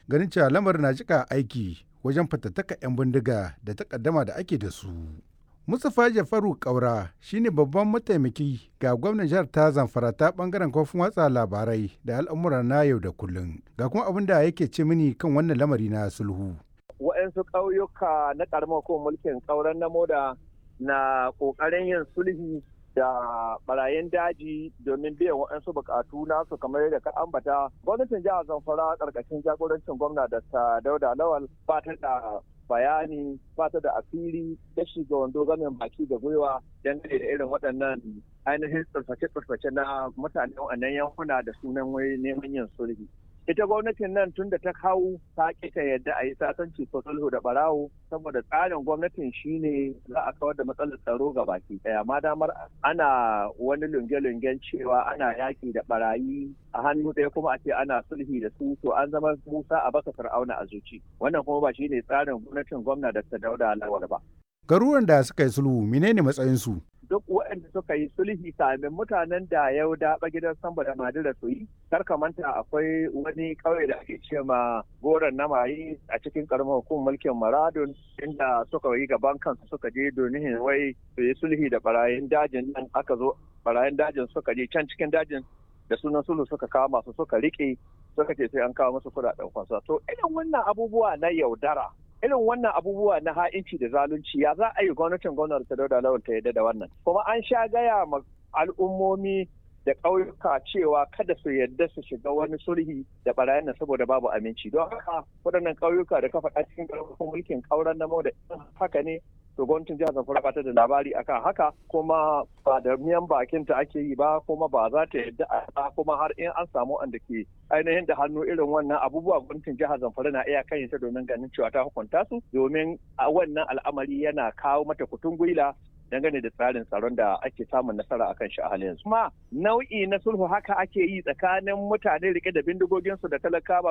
ganin cewa lamarin na jika aiki wajen fatattaka 'yan bindiga da takaddama da ake da su. Mustapha Jafaru Kaura shine babban mataimaki ga gwamnan jihar ta Zamfara ta bangaren kofin watsa labarai da al'amura na yau da kullum. Ga kuma abin da yake ce mini kan wannan lamari na sulhu. Waɗansu ƙauyuka na ƙaramar ko mulkin ƙauren na moda na ƙoƙarin yin sulhi da barayin daji domin biyan waɗansu buƙatu nasu kamar yadda ka ambata gwamnatin jihar zamfara ƙarƙashin jagorancin gwamna da dauda lawal ba ta da bayani fata da asiri da shiga wando gamin baki da gwiwa dangane da irin waɗannan ainihin tsirface-tsirface na mutane wannan yankuna da sunan wai neman yin sulhi. Ita gwamnatin nan tun da ta kawo ta kita yadda a yi sasanci ko sulhu da barawo saboda tsarin gwamnatin shine za a kawar da matsalar tsaro ga baki ɗaya. Ma damar ana wani lunge-lungen cewa ana yaƙi da barayi a hannu ɗaya kuma a ce ana sulhi da su to an zama musa a baka fir'auna a zuci. Wannan kuma ba shine tsarin gwamnatin gwamna da ta dauda lawal ba. Garuruwan da suka yi sulhu menene matsayinsu? Duk waɗanda suka yi sulhi kamin mutanen da ya daɓa gidan samba da madira su yi, kar manta akwai wani ƙauye da ake ce ma goron na mayi a cikin ƙaramin hukumar mulkin Maradun inda suka yi gaban kansu suka je domin wai su yi sulhi da barayin dajin nan aka zo barayin dajin suka je can cikin dajin da sunan sulhu suka kawo masu suka riƙe suka ce sai an kawo musu kuɗaɗen kwansa. To irin wannan abubuwa na yaudara irin wannan abubuwa na ha'inci da zalunci ya za a yi gwamnatin gwamnati ta dauda lawan ta yadda da wannan kuma an sha gaya ma al'ummomi da ƙauyuka cewa kada su yadda su shiga wani sulhi da barayin nan saboda babu aminci don haka waɗannan ƙauyuka da kafa a cikin ƙarfafin mulkin ƙauren na da haka ne to gwamnatin jihar zamfara ba ta da labari akan haka kuma ba da miyan bakin ta ake yi ba kuma ba za ta yadda a kuma har in an samu wanda ke ainihin da hannu irin wannan abubuwa gwamnatin jihar zamfara na iya kan ta domin ganin cewa ta hukunta su domin a wannan al'amari yana kawo mata kutun gwila dangane da tsarin tsaron da ake samun nasara akan shi a halin yanzu. Kuma nau'i na sulhu haka ake yi tsakanin mutane rike da bindigoginsu da talakawa